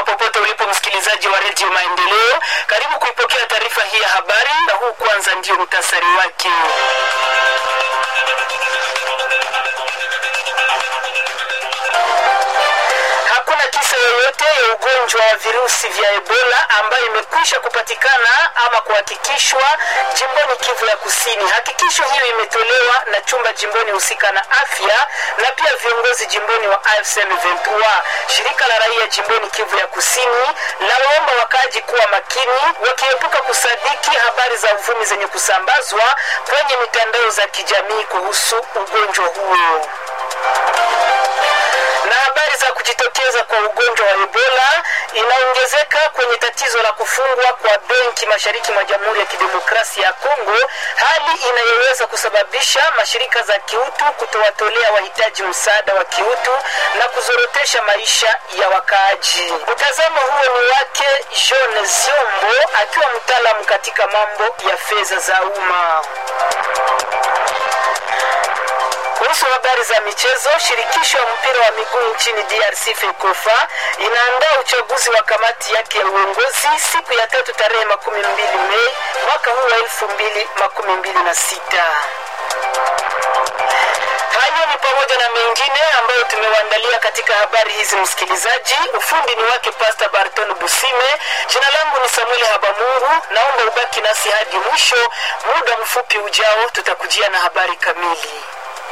mwema popote ulipo msikilizaji wa redio Maendeleo, karibu kuipokea taarifa hii ya habari, na huu kwanza ndio muhtasari wake. Hakuna kisa yoyote ya ugonjwa wa virusi vya Ebola ambayo imekwisha kupatikana ama kuhakikishwa jimboni Kivu ya Kusini. Hakikisho hiyo imetolewa na chumba jimboni husika na afya na pia viongozi jimboni wa AFC M23. Shirika la raia jimboni Kivu ya Kusini lawaomba wakaaji kuwa makini, wakiepuka kusadiki habari za uvumi zenye kusambazwa kwenye mitandao za kijamii kuhusu ugonjwa huo na habari za kujitokeza kwa ugonjwa wa Ebola inaongezeka kwenye tatizo la kufungwa kwa benki mashariki mwa Jamhuri ya Kidemokrasia ya Kongo, hali inayoweza kusababisha mashirika za kiutu kutowatolea wahitaji msaada wa kiutu na kuzorotesha maisha ya wakaaji. Mtazamo huo ni wake John Ziombo akiwa mtaalamu katika mambo ya fedha za umma. Kuhusu habari za michezo, shirikisho ya mpira wa miguu nchini DRC FECOFA inaandaa uchaguzi wa kamati yake ya uongozi siku ya tatu tarehe makumi mbili Mei mwaka huu wa elfu mbili makumi mbili na sita. Hayo ni pamoja na mengine ambayo tumewaandalia katika habari hizi, msikilizaji. Ufundi ni wake Pasta Barton Busime. Jina langu ni Samuel Habamungu, naomba ubaki nasi hadi mwisho. Muda mfupi ujao tutakujia na habari kamili.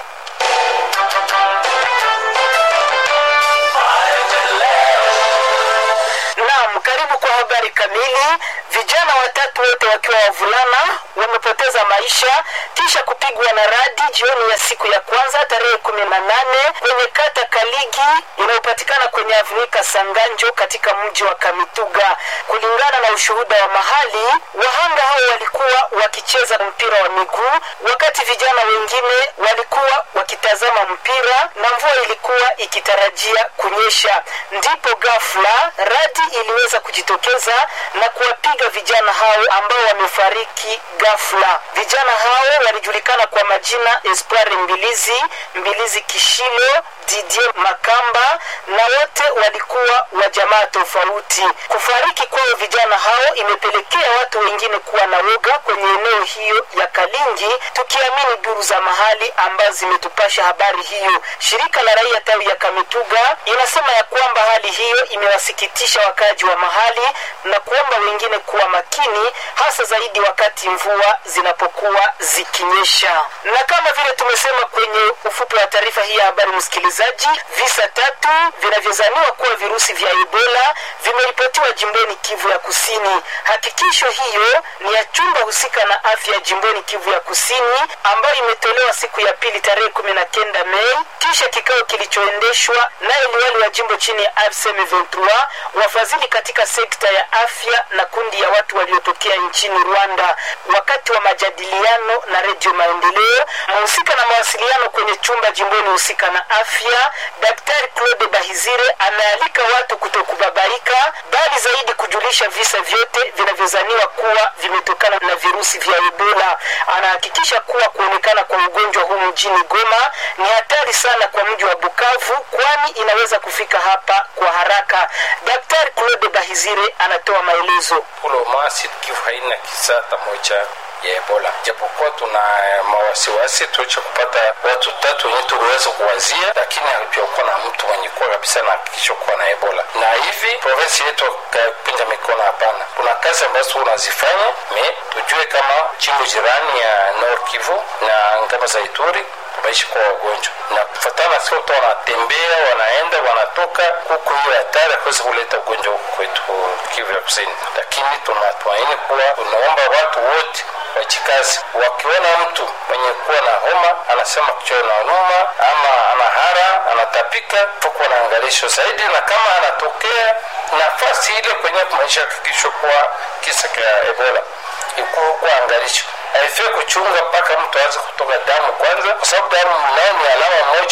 Naam, karibu kwa habari kamili. Vijana watatu wote wakiwa wavulana wamepoteza maisha kisha kupigwa na radi jioni ya siku ya kwanza tarehe kumi na nane kwenye kata Kaligi inayopatikana kwenye avunika Sanganjo katika mji wa Kamituga. Kulingana na ushuhuda wa mahali, wahanga hao walikuwa wakicheza mpira wa miguu wakati vijana wengine walikuwa wakitazama mpira na mvua ilikuwa ikitarajia kunyesha. Ndipo ghafla radi iliweza kujitokeza na kuwapiga vijana hao ambao wamefariki ghafla. Vijana hao walijulikana kwa majina Espoir Mbilizi, Mbilizi Kishilo, Didier Makamba na wote walikuwa wa jamaa tofauti. Kufariki kwao vijana hao imepelekea watu wengine kuwa na woga kwenye eneo hiyo ya Kalingi, tukiamini duru za mahali ambazo zimetupasha habari hiyo. Shirika la raia tawi ya Kamituga inasema ya kwamba hali hiyo imewasikitisha wakazi wa mahali na kuomba wengine kuwa makini, hasa zaidi wakati mvua zinapokuwa zikinyesha. Na kama vile tumesema kwenye ufupi wa taarifa hii ya habari, msikilizaji, visa tatu vinavyozaniwa kuwa virusi vya Ebola vimeripotiwa jimboni Kivu ya Kusini. Hakikisho hiyo ni ya chumba husika na afya jimboni Kivu ya Kusini ambayo imetolewa siku ya pili tarehe kumi na kenda Mei kisha kikao kilichoendeshwa naye liwali wa jimbo chini ya AFSM 23 wafadhili katika sekta ya afya na kundi ya watu waliotokea nchini Rwanda. Wakati wa majadiliano na Redio Maendeleo, mhusika na mawasiliano kwenye chumba jimboni husika na afya, Daktari Claude Bahizire amealika watu kutokubabaika, bali zaidi kujulisha visa vyote vinavyozaniwa kuwa vimetokana na virusi vya Ebola. Anahakikisha kuwa kuonekana kwa ugonjwa huu mjini Goma ni hatari sana kwa mji wa Bukavu, kwani inaweza kufika hapa kwa haraka. Daktari Claude Bahizire anatoa maelezo. Uloma Sud Kivu haina kisa hata moja ya Ebola, japokuwa tuna mawasiwasi tulicha kupata watu tatu wenye tuliweza kuwazia, lakini hakujakuwa na mtu mwenye kuwa kabisa na hakikisho kuwa na Ebola. Na hivi provinsi yetu kapinja mikono, hapana. Kuna kazi ambazo unazifanya me tujue kama jimbo jirani ya Nord Kivu na ngama za Ituri wameishi kwa wagonjwa na kufatana sio tu wanatembea wanaenda wanatoka huku, hiyo hatari akuweza kuleta ugonjwa huku kwetu Kivu ya Kusini, lakini tunatumaini kuwa tunaomba watu wote wajikazi. Wakiona mtu mwenye kuwa na homa anasema kichwa inauma ama anahara anatapika, tukuwa na angalisho zaidi, na kama anatokea nafasi ile kwenye kumaisha hakikisho kuwa kisa cha Ebola ikuwa angalisho haifai kuchunga mpaka mtu aanze kutoka damu kwanza, kwa sababu damu nayo ni alama moja kubwa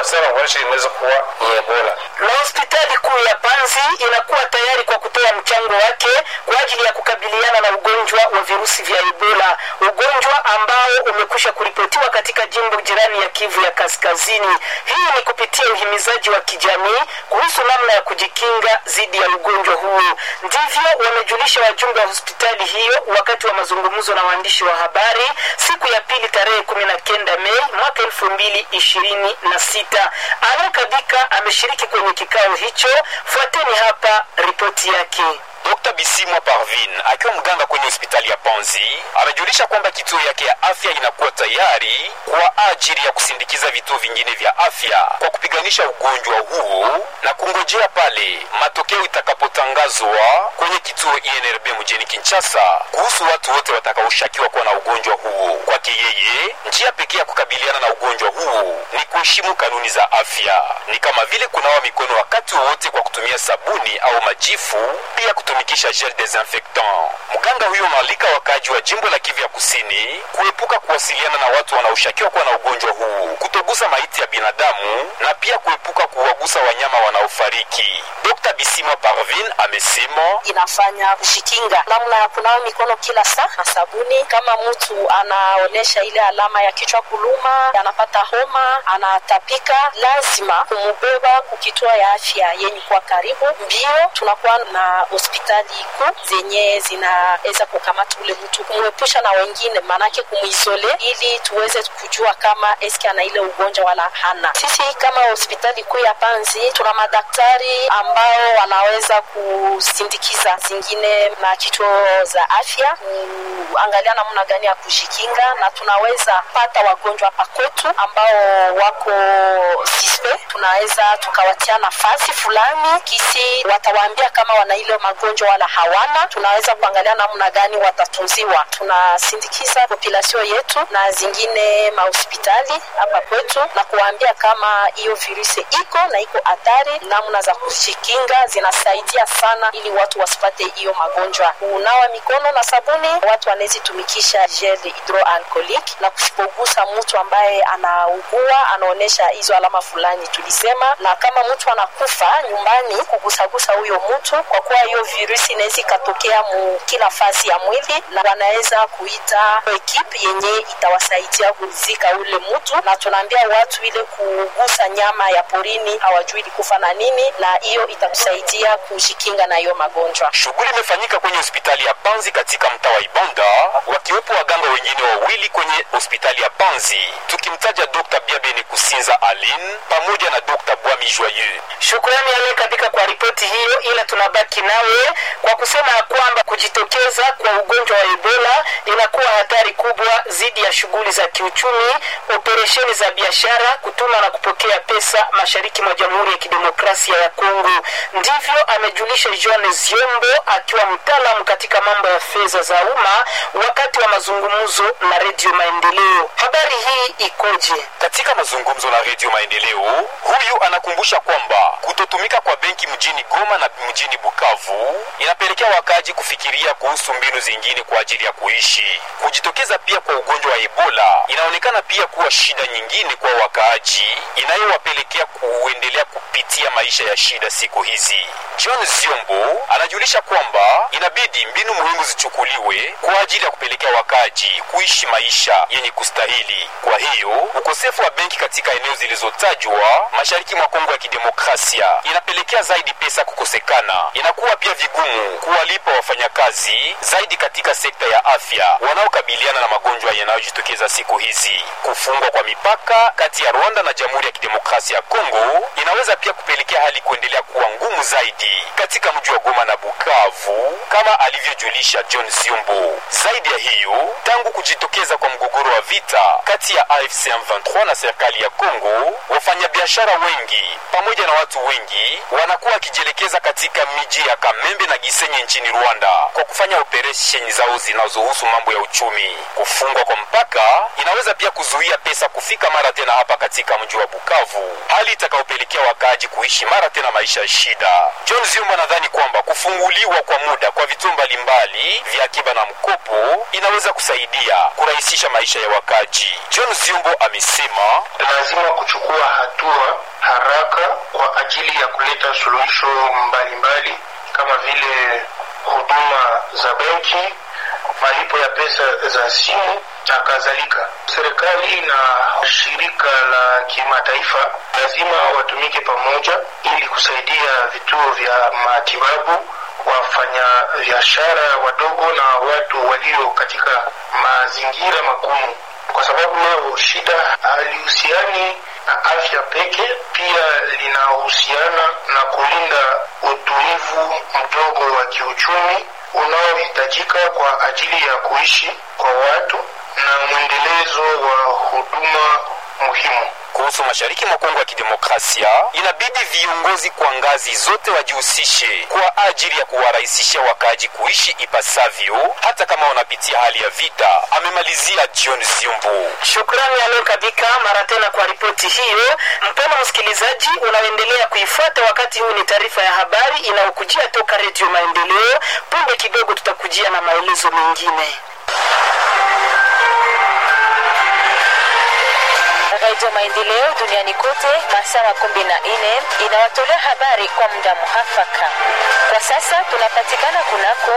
sana kuonyesha inaweza kuwa ni ebola na hospitali kuu ya Panzi inakuwa tayari kwa kutoa mchango wake kwa ajili ya kukabiliana na ugonjwa wa virusi vya Ebola, ugonjwa ambao umekwisha kuripotiwa katika jimbo jirani ya Kivu ya Kaskazini. Hii ni kupitia uhimizaji wa kijamii kuhusu namna ya kujikinga dhidi ya ugonjwa huo. Ndivyo wamejulisha wajumbe wa hospitali hiyo wakati wa mazungumzo na waandishi wa habari siku ya pili tarehe kumi na kenda Mei mwaka elfu mbili ishirini na sita. Alain Kabika ameshiriki kwenye kikao hicho. Fuateni hapa ripoti yake. Dr. Bisimwa Parvin akiwa mganga kwenye hospitali ya Panzi amejulisha kwamba kituo yake ya afya inakuwa tayari kwa ajili ya kusindikiza vituo vingine vya afya kwa kupiganisha ugonjwa huo na kungojea pale matokeo itakapotangazwa kwenye kituo INRB mjini Kinshasa kuhusu watu wote watakaoshakiwa kuwa na ugonjwa huo. Kwake yeye, njia pekee ya kukabiliana na ugonjwa huo ni kuheshimu kanuni za afya, ni kama vile kunawa mikono wakati wowote kwa kutumia sabuni au majifu, pia kutumikisha gel desinfectant. Mganga huyo maalika wakaji wa jimbo la Kivu ya Kusini kuepuka kuwasiliana na watu wanaoshakiwa kuwa na ugonjwa huu, kutogusa maiti ya binadamu na pia kuepuka kuwagusa wanyama wanaofariki. Dr. Bisima Parvin amesema inafanya kushikinga namna ya kunawa mikono kila saa na sabuni. Kama mtu anaonyesha ile alama ya kichwa kuluma, anapata homa, anatapika, lazima kumubeba kukituo ya afya yenye kuwa karibu. Mbio tunakuwa na hospitali kuu zenye zinaweza kukamata ule mtu, kumwepusha na wengine, maanake kumwisole, ili tuweze kujua kama eski ana ile ugonjwa wala hana. Sisi kama hospitali kuu ya Panzi tuna madaktari ambao wanaweza kusindikiza zingine na kituo za afya kuangalia namna gani ya kujikinga, na tunaweza pata wagonjwa hapa kwetu ambao wako sispe, tunaweza tukawatia nafasi fulani kisi watawaambia kama wana ile magonjwa wala hawana. Tunaweza kuangalia namna gani watatunziwa. Tunasindikiza population yetu na zingine mahospitali hapa kwetu na kuwaambia kama hiyo virusi iko na iko hatari, namna za kujikinga zinasaidia sana ili watu wasipate hiyo magonjwa. Kunawa mikono na sabuni, watu wanaweza tumikisha gel hydroalcoolic na kusipogusa mtu ambaye anaugua anaonyesha hizo alama fulani tulisema, na kama mtu anakufa nyumbani, kugusagusa huyo mtu, kwa kuwa hiyo virusi inaweza ikatokea mu kila fasi ya mwili, na wanaweza kuita ekipe yenye itawasaidia kuzika ule mtu, na tunaambia watu ile kugusa nyama ya porini hawajui ilikufa na nini, na hiyo itakusaidia kujikinga na hiyo magonjwa. Shughuli imefanyika kwenye hospitali ya Panzi katika mtaa wa Ibanda, wakiwepo waganga wengine wawili kwenye hospitali ya Panzi, tukimtaja Dr. Biabene Kusinza Aline pamoja na Dr. Bwami Joyeux. Shukrani Ale Kabika kwa ripoti hiyo, ila tunabaki nawe kwa kusema ya kwamba kujitokeza kwa ugonjwa wa Ebola inakuwa hatari kubwa dhidi ya shughuli za kiuchumi, operesheni za biashara, kutuma na kupokea pesa mashariki mwa Jamhuri ya Kidemokrasia ya Kongo. Ndivyo amejulisha John Ziombo akiwa mtaalamu katika mambo ya fedha za umma wakati wa mazungumzo na Redio Maendeleo. Habari hii ikoje? Katika mazungumzo na Redio Maendeleo, huyu anakumbusha kwamba kutotumika kwa benki mjini Goma na mjini Bukavu inapelekea wakaaji kufikiria kuhusu mbinu zingine kwa ajili ya kuishi. Kujitokeza pia kwa ugonjwa wa Ebola inaonekana pia kuwa shida nyingine kwa wakaaji inayowapelekea kuendelea kupitia maisha ya shida siku hizi. John Ziombo anajulisha kwamba inabidi mbinu muhimu zichukuliwe kwa ajili ya kupelekea wakaaji kuishi maisha yenye kustahili. Kwa hiyo ukosefu wa benki katika eneo zilizotajwa mashariki mwa Kongo ya Kidemokrasia inapelekea zaidi pesa kukosekana. Inakuwa pia vigumu kuwalipa wafanyakazi zaidi katika sekta ya afya wanaokabiliana na magonjwa yanayojitokeza siku hizi. Kufungwa kwa mipaka kati ya Rwanda na Jamhuri ya Kidemokrasia ya Kongo inaweza pia kupelekea hali kuendelea kuwa ngumu zaidi katika mji wa Goma na Bukavu, kama alivyojulisha John Ziombo. Zaidi ya hiyo, tangu kujitokeza kwa mgogoro wa vita kati ya AFC M23 na serikali ya Kongo, wafanyabiashara wengi pamoja na watu wengi wanakuwa wakijielekeza katika miji ya Kamembe na Gisenyi nchini Rwanda kwa kufanya operesheni zao zinazohusu mambo ya uchumi. Kufungwa kwa mpaka inaweza pia kuzuia pesa kufika mara tena hapa katika mji wa Bukavu, hali itakayopelekea wakaaji wakaaji kuishi mara tena maisha ya shida. John Ziumba anadhani kwamba kufunguliwa kwa muda kwa vituo mbalimbali vya akiba na mkopo inaweza kusaidia kurahisisha maisha ya wakaaji. John Ziumbo amesema lazima kuchukua hatua haraka kwa ajili ya kuleta suluhisho mbalimbali kama vile huduma za benki, malipo ya pesa za simu na kadhalika. Serikali na shirika la kimataifa lazima watumike pamoja ili kusaidia vituo vya matibabu, wafanya biashara wadogo na watu walio katika mazingira magumu, kwa sababu leo shida halihusiani na afya peke, pia linahusiana na kulinda utulivu mdogo wa kiuchumi unaohitajika kwa ajili ya kuishi kwa watu na mwendelezo wa huduma muhimu. kuhusu mashariki mwa Kongo ya Kidemokrasia, inabidi viongozi kwa ngazi zote wajihusishe kwa ajili ya kuwarahisishia wakaaji kuishi ipasavyo, hata kama wanapitia hali ya vita, amemalizia John Ziumbu. Shukrani aliyokabika mara tena kwa ripoti hiyo. Mpendwa msikilizaji, unaoendelea kuifuata wakati huu, ni taarifa ya habari inayokujia toka Redio Maendeleo. Punde kidogo tutakujia na maelezo mengine. Radio Maendeleo duniani kote masaa makumi na nne inawatolea habari kwa muda muhafaka. Kwa sasa tunapatikana kunako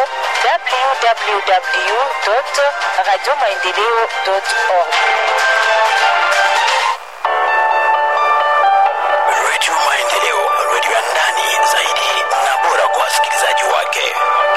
www radio maendeleo org. Radio Maendeleo, radio ya ndani zaidi na bora kwa wasikilizaji wake.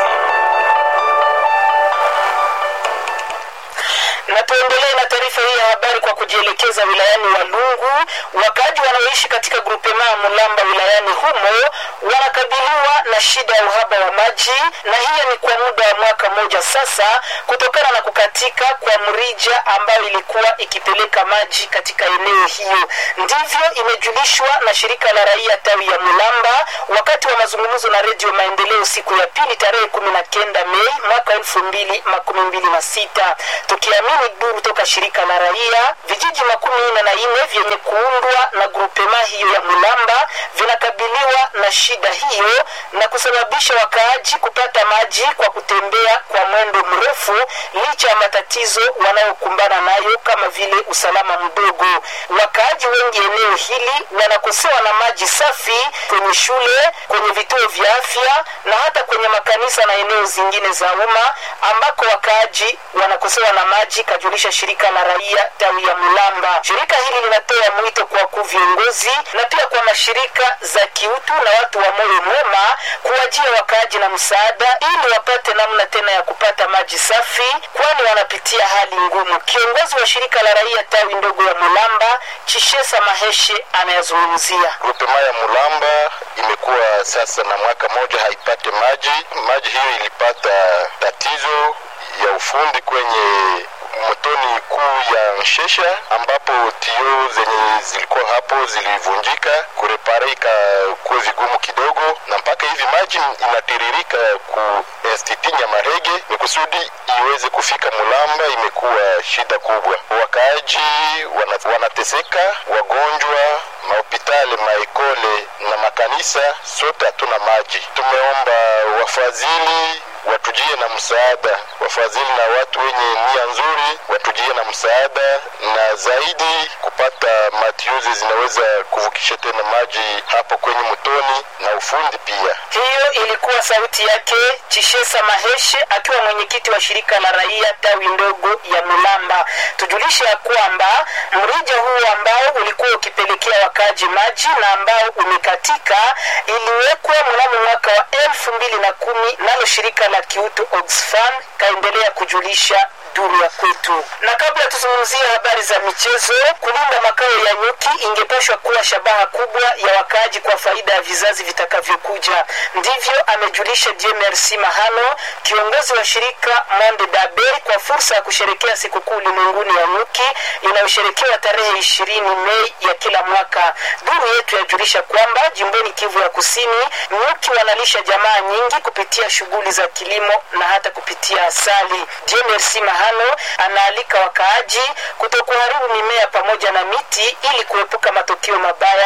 na tuendelee na taarifa hii ya habari kwa kujielekeza wilayani Walungu. Wakaaji wanaoishi katika grupema ya Mulamba wilayani humo wanakabiliwa na shida ya uhaba wa maji, na hiyo ni kwa muda wa mwaka mmoja sasa, kutokana na kukatika kwa mrija ambayo ilikuwa ikipeleka maji katika eneo hiyo. Ndivyo imejulishwa na shirika la raia tawi ya Mulamba wakati wa mazungumzo na Redio Maendeleo siku ya pili tarehe kumi na kenda Mei mwaka elfu mbili makumi mbili na sita tukiamini duru toka shirika la raia, vijiji makumi nne na nne vyenye kuundwa na grupema hiyo ya Mulamba vinakabiliwa na shida hiyo na kusababisha wakaaji kupata maji kwa kutembea kwa mwendo mrefu, licha ya matatizo wanayokumbana nayo kama vile usalama mdogo. Wakaaji wengi eneo hili wanakosewa na maji safi kwenye shule, kwenye vituo vya afya na hata kwenye makanisa na eneo zingine za umma ambako wakaaji wanakosewa na maji, kajulisha shirika la raia tawi ya Mulamba. Shirika hili linatoa mwito kwa wakuu viongozi na pia kwa mashirika za kiutu na watu wa moyo mwema kuwajia wakaaji na msaada ili wapate namna tena ya kupata maji safi, kwani wanapitia hali ngumu. Kiongozi wa shirika la raia tawi ndogo ya Mulamba, Chishesa Maheshe, anayazungumzia. Grupema ya Mulamba imekuwa sasa na mwaka moja haipate maji. Maji hiyo ilipata tatizo ya ufundi kwenye motoni kuu ya Nshesha ambapo tio zenye zilikuwa hapo zilivunjika, kurepare ikakuwa vigumu kidogo, na mpaka hivi maji inatiririka ku institut Nyamarege ni kusudi iweze kufika Mulamba, imekuwa shida kubwa. Wakaaji wana, wanateseka, wagonjwa, mahopitali, maekole na makanisa, sote hatuna maji. Tumeomba wafadhili watujie na msaada, wafadhili na watu wenye nia nzuri watujie na msaada, na zaidi kupata matiuzi zinaweza kuvukisha tena maji hapo kwenye mtoni na ufundi pia. Hiyo ilikuwa sauti yake Chishesa Maheshe akiwa mwenyekiti wa shirika la raia tawi ndogo ya Mulamba. Tujulishe ya kwamba mrija huu ambao ulikuwa ukipelekea wakaaji maji na ambao umekatika iliwekwa mnamo mwaka wa elfu mbili na kumi nalo shirika la kiutu Oxfam kaendelea kujulisha duru ya kwetu. Na kabla tuzungumzie habari za michezo, kulinda makao ya nyuki ingepashwa kuwa shabaha kubwa ya wakaaji kwa faida ya vizazi vitakavyokuja. Ndivyo amejulisha JMRC Mahano, kiongozi wa shirika Monde Dabe, kwa fursa ya kusherekea sikukuu ulimwenguni ya nyuki inayosherekewa tarehe ishirini Mei ya kila mwaka. Duru yetu yajulisha kwamba jimboni Kivu ya Kusini, nyuki wanalisha jamaa nyingi kupitia shughuli za kilimo na hata kupitia asali. JMRC Mahano anaalika wakaaji kutokuharibu mimea pamoja na miti ili kuepuka matokeo mabaya kwa maisha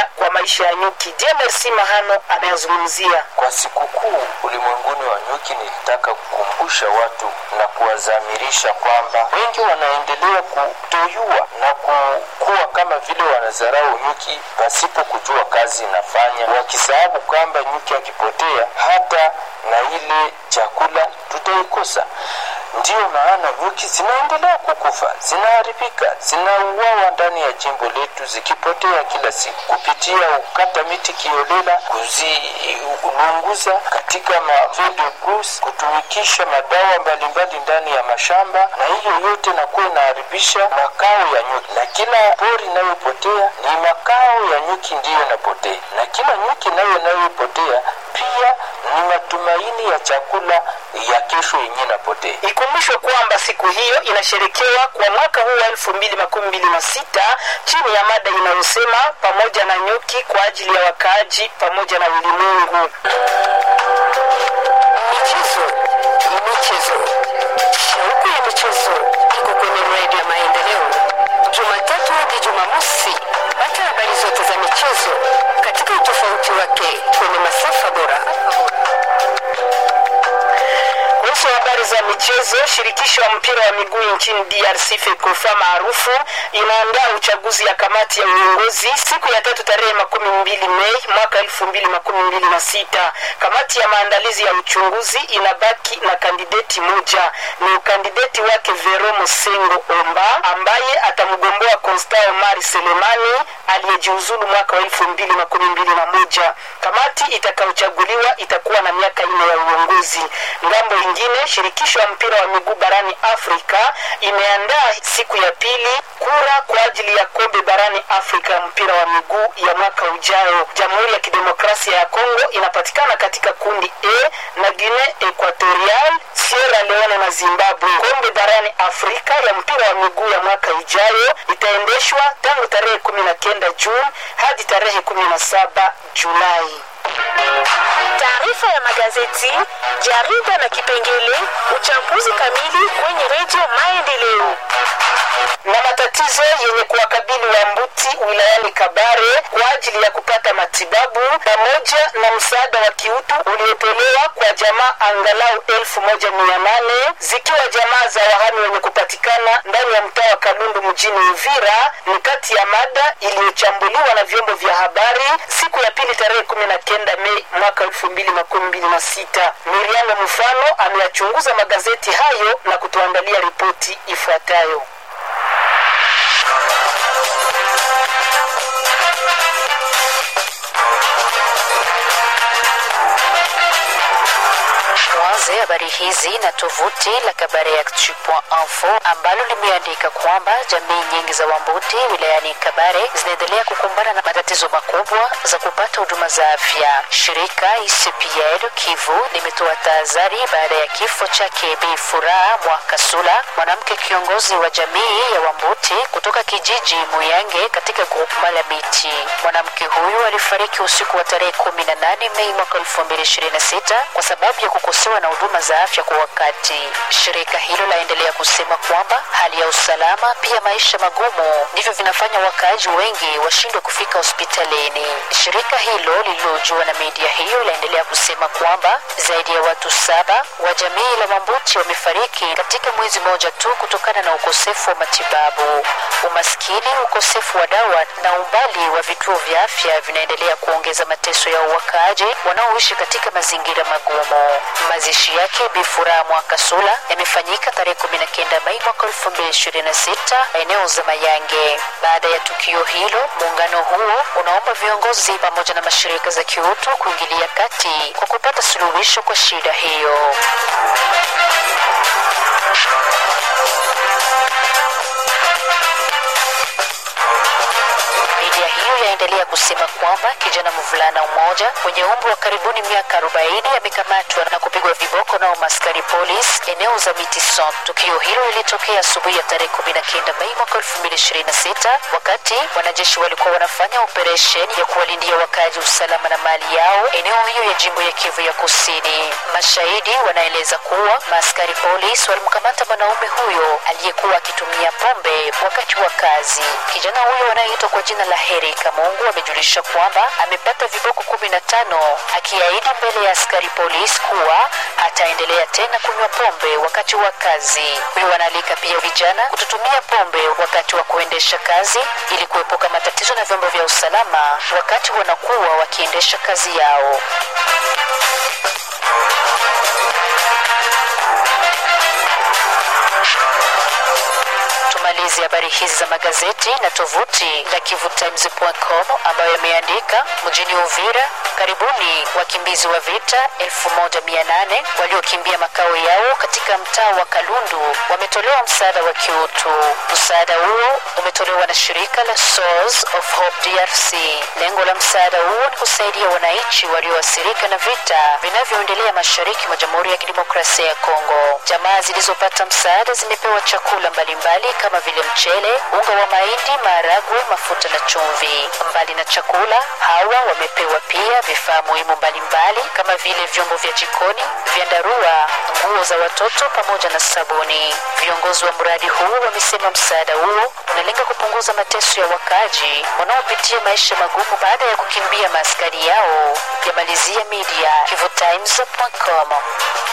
maisha ya nyuki. Jemersi Mahano anayazungumzia. Kwa sikukuu ulimwenguni wa nyuki, nilitaka kukumbusha watu na kuwazamirisha kwamba wengi wanaendelea kutoyua na kukuwa kama vile wanadharau nyuki pasipo kujua kazi inafanya, wakisahau kwamba nyuki akipotea hata na ile chakula tutaikosa. Ndiyo maana nyuki zinaendelea kukufa, zinaharibika, zinauawa ndani ya jimbo letu, zikipotea kila siku kupitia ukata miti kiolela, kuzilunguza katika mavedebus, kutumikisha madawa mbalimbali ndani ya mashamba, na hiyo yote nakuwa inaharibisha makao ya nyuki, na kila pori inayopotea ni makao ya nyuki ndiyo inapotea, na kila nyuki nayo inayopotea pia ni matumaini ya chakula ya kesho yenye inapotea. Ikumbushwe kwamba siku hiyo inasherekewa kwa mwaka huu wa elfu mbili makumi mbili na sita chini ya mada inayosema pamoja na nyuki kwa ajili ya wakaaji pamoja na ulimwengu. Michezo ni michezo, shauku ya michezo iko kwenye redio ya Maendeleo, Jumatatu hadi Jumamosi. Pata habari zote za michezo katika utofauti wake kwenye masafa bora. Kuhusu habari za michezo, shirikisho la mpira wa miguu nchini DRC FECOFA maarufu inaandaa uchaguzi ya kamati ya uongozi siku ya tatu tarehe makumi mbili Mei mwaka elfu mbili makumi mbili na sita. Kamati ya maandalizi ya uchunguzi inabaki na kandideti moja, ni ukandideti wake Vero Mosengo Omba ambaye atamgomboa Constant Omar Selemani aliyejiuzulu mwaka wa elfu mbili makumi mbili na moja. Kamati itakayochaguliwa itakuwa na miaka nne ya uongozi. Ngambo ingine, shirikisho la mpira wa miguu barani Afrika imeandaa siku ya pili kura kwa ajili ya kombe barani Afrika ya mpira wa miguu ya mwaka ujao. Jamhuri ya Kidemokrasia ya Kongo inapatikana katika kundi A na Guinea Equatorial, Sierra Leone na Zimbabwe. Kombe barani Afrika ya mpira wa miguu ya mwaka ijayo itaendeshwa tangu tarehe kumi na kenda Juni hadi tarehe kumi na saba Julai. Taarifa ya magazeti, jarida na kipengele uchambuzi kamili kwenye redio Maendeleo. na matatizo yenye kuwakabili Wambuti wilayani Kabare kwa ajili ya kupata matibabu pamoja na msaada wa kiutu uliotolewa kwa jamaa angalau elfu moja mia nane zikiwa jamaa za wahami wenye kupatikana ndani ya mtaa wa Kalundu mjini Uvira ni kati ya mada iliyochambuliwa na vyombo vya habari siku ya pili tarehe kumi na kenda Mei mwaka elfu mbili makumi mbili na sita. Miriam Mfano ameyachunguza magazeti hayo na kutuandalia ripoti ifuatayo. Tuanze habari hizi na tovuti la kabareactu.info ambalo limeandika kwamba jamii nyingi za Wambuti wilayani Kabare zinaendelea kukumbana na matatizo makubwa za kupata huduma za afya. Shirika ICPR Kivu limetoa tahadhari baada ya kifo chake Bi Furaha Mwakasula, mwanamke kiongozi wa jamii ya Wambuti kutoka kijiji Muyange katika grupu la Miti. Mwanamke huyu alifariki usiku wa tarehe 18 Mei mwaka 2026 kwa sababu ya kukosewa na huduma za afya kwa wakati. Shirika hilo laendelea kusema kwamba hali ya usalama pia maisha magumu ndivyo vinafanya wakaaji wengi washindwe kufika hospitalini. Shirika hilo lililojua na media hiyo laendelea kusema kwamba zaidi ya watu saba wa jamii la Mambuti wamefariki katika mwezi mmoja tu kutokana na ukosefu wa matibabu. Umaskini, ukosefu wa dawa na umbali wa vituo vya afya vinaendelea kuongeza mateso ya wakaaji wanaoishi katika mazingira magumu. Mazishi yake Bi Furaha Mwakasula yamefanyika tarehe 19 Mei mwaka 2026 eneo za Mayange. Baada ya tukio hilo, muungano huo unaomba viongozi pamoja na mashirika za kiutu kuingilia kati kwa kupata suluhisho kwa shida hiyo. Media hiyo yaendelea kusema kwamba kijana mvulana mmoja mwenye umri wa karibuni miaka 40 amekamatwa na kupigwa viboko na umaskari polis eneo za Miti Centre. Tukio hilo lilitokea asubuhi ya tarehe 19 Mei mwaka 2026 wakati wanajeshi walikuwa wanafanya operesheni ya kuwalindia wakazi usalama na mali yao eneo hiyo ya jimbo ya Kivu ya Kusini. Mashahidi wanaeleza kuwa maaskari polis walimkamata mwanaume huyo aliyekuwa akitumia pombe wakati wa kazi. Kijana huyo anayeitwa kwa jina la Heri Kamo Mungu amejulisha kwamba amepata viboko kumi na tano akiahidi mbele ya askari polisi kuwa hataendelea tena kunywa pombe wakati wa kazi. Huyu wanaalika pia vijana kutotumia pombe wakati wa kuendesha kazi ili kuepuka matatizo na vyombo vya usalama wakati wanakuwa wakiendesha kazi yao. Tumalizi habari hizi za magazeti na tovuti la kivutimes.com ambayo yameandika mjini Uvira, karibuni wakimbizi wa vita 1800 waliokimbia makao yao katika mtaa wa Kalundu wametolewa msaada wa kiutu. Msaada huo umetolewa na shirika la Source of Hope DRC. Lengo la msaada huo ni kusaidia wananchi walioathirika na vita vinavyoendelea mashariki mwa Jamhuri ya Kidemokrasia ya Kongo. Jamaa zilizopata msaada zimepewa chakula mbalimbali kama vile mchele, unga wa mahindi, maharagwe, mafuta na chumvi. Mbali na chakula, hawa wamepewa pia vifaa muhimu mbalimbali kama vile vyombo vya jikoni, vyandarua, nguo za watoto pamoja na sabuni. Viongozi wa mradi huu wamesema msaada huo unalenga kupunguza mateso ya wakaaji wanaopitia maisha magumu baada ya kukimbia maaskari yao. Yamalizia media kivutimes.com.